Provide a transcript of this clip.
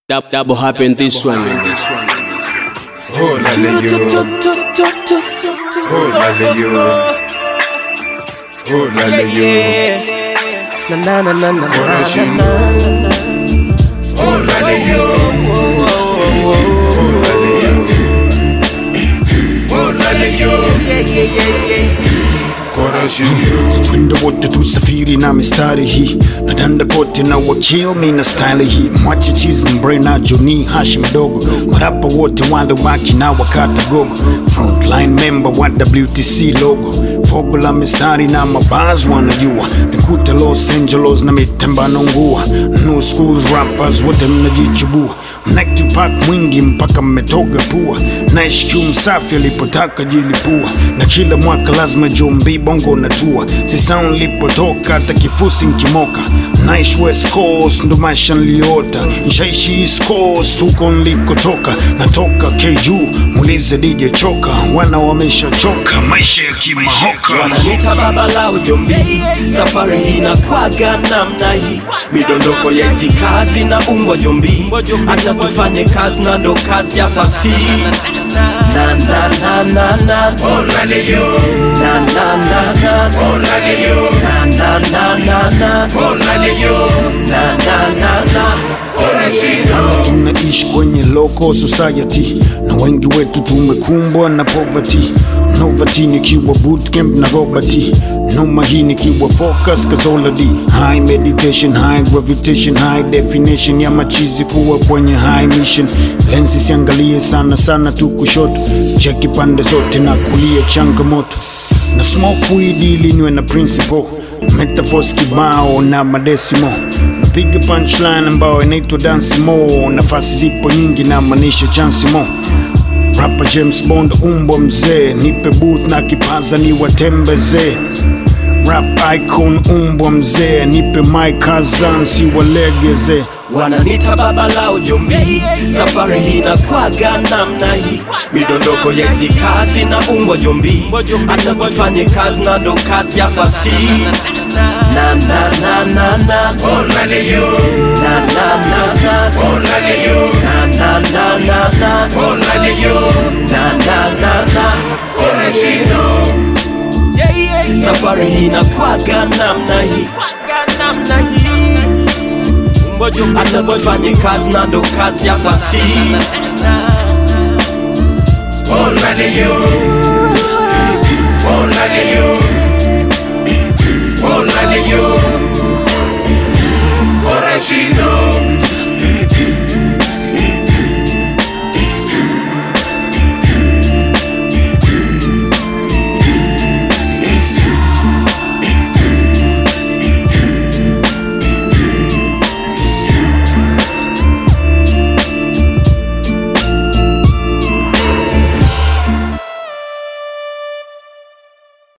Dab, double happen this one. Oh, lale yo. Oh, lale yo. Oh, lale yo. Coraging. Oh, lale yo. Oh, lale yo. Oh, lale yo. Coraging yo. twende wote tusafiri na mistari hii nadanda kote na wakil mi na style hii mwache chizi mbre na joni hashi mdogo marapa wote wale waki na wakata gogo frontline member wa wtc logo fogo la mistari na mabaz wanajua nikuta los angeles na mitemba nongua no school rappers wote mnajichubua mnaktupak mwingi mpaka mmetoga pua naish msafi alipotaka jilipua na kila mwaka lazima jombi bongo natua si sound lipotoka hata kifusi nkimoka naish west coast ndo maisha nliota nshaishi east coast huko nlikotoka natoka ku mulize dj choka wana wameshachoka maisha ya kimahoka wananiita baba la ujumbi safari hii nakwaga namna hii midondoko ya hizi kazi na umbwa jumbi hata tufanye kazi na ndo kazi ya fasi na na na na na Oh, lale yo. na na na na Oh, lale yo. na na na na na Oh, lale yo. na na na na Coraging yo. tunaishi kwenye local society na wengi wetu tumekumbwa na poverty novati nikiwa bootcamp na robert noma hii nikiwa focus kazoladi high meditation high gravitation high definition ya machizi kuwa kwenye high mission lensi siangalie sana sana tu kushoto cheki pande zote na kulia changamoto na smoke weed ili niwe na principle metaphors kibao na madesimo napiga punchline ambayo inaitwa dansi mo nafasi zipo nyingi na maanisha chansi mo rapa james bond umbwa mzee nipe booth na kipaza ni watembezee rap icon umbwa mzee nipe maikazan si walegeze wananita baba la ujumbi safari hii nakwaga namna hii midondoko ya hizi kazi na umbwa jumbi hata tufanye kazi na ndo kazi ya fasi na na na na na Oh, lale yo. na na na na Oh, lale yo. na na na na na Oh, lale yo. na na na na Coraging yo. safari hii nakwaga namna hii hata tufanye kazi na ndo kazi ya fasi Oh, lale yo. Oh, lale yo. Oh, lale yo. Coraging yo.